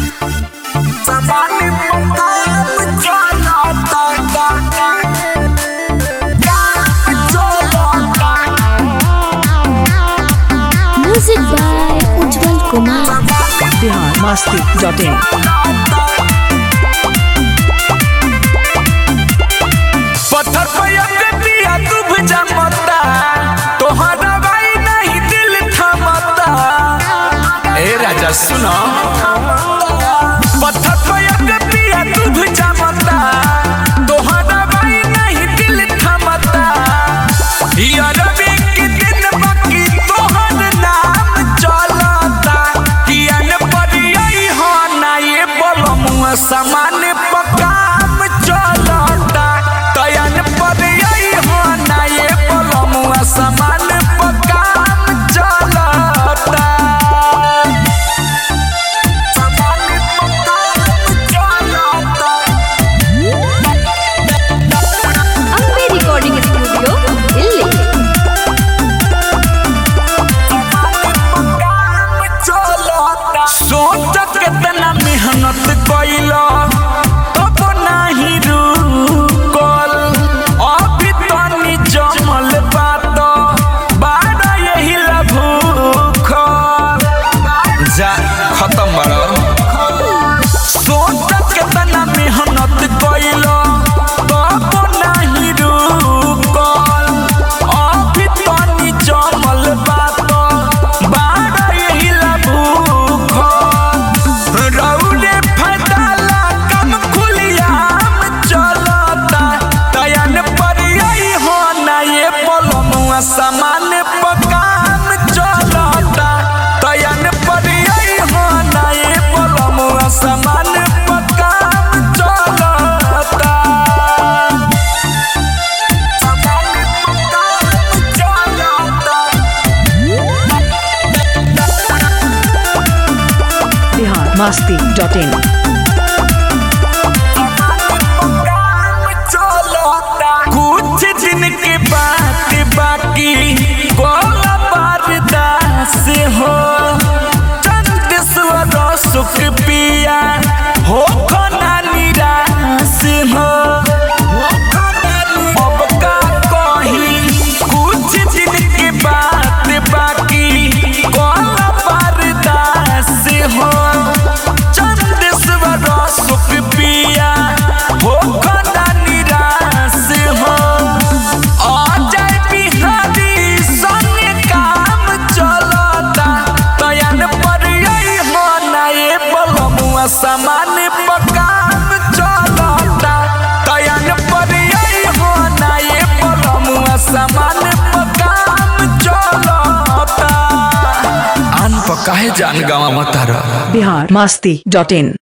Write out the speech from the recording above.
Somebody put up John Music by Ujjwal Kumar. Bihar Masti dot in पत्थर पे अके पिया डूब जमता तोहरा भाई नहीं दिल थमता ए राजा सुनो पत्थर पे अके पिया डूब जमता तोहरा भाई नहीं दिल थमता यार के दिन बाकी तोहर नाम चलता कियन परियई हो ना ये बोलमुआ समान पकाम चलता तयन परियई हो ना ये बोलमुआ समान पकाम चलता समान पकाम चलता Ambe Recording Studio, Delhi. सोच कितना मेहनत कैला तब नहीं रुकल अभी तनी जमल बात बारह यही ला भूखल जा खत्म बड़ा सोच कितना मेहनत कैला तब नहीं रुकल अभी तनी जमल बात बारह यही ला भूखल रौले फैदाला कम खुलियाम चलता तयन परियई हो ना ये पलमुआ समान पकाम चलता तयन परियई हो ना ये पलमुआ समान पकाम चलता समान पकाम चलता बिहार मस्ती डॉट इन कुछ दिन के बाद बाकी कोला बर्दास हो चंद स्वर सुख पिया हो खना निराश हो अब का कही कुछ दिन के बाद बाकी कोला बर्दास हो चंद स्वर सुख पिया हो खना निराश हो अजय बिहारी संग काम चलता तयन परियई हो ना ये बलमुआ समान पकाम चलता तयन परियई हो ना ये बलमुआ समान पकाम चलता अन पकाहे जान गावा मतारा बिहार मस्ती डॉट इन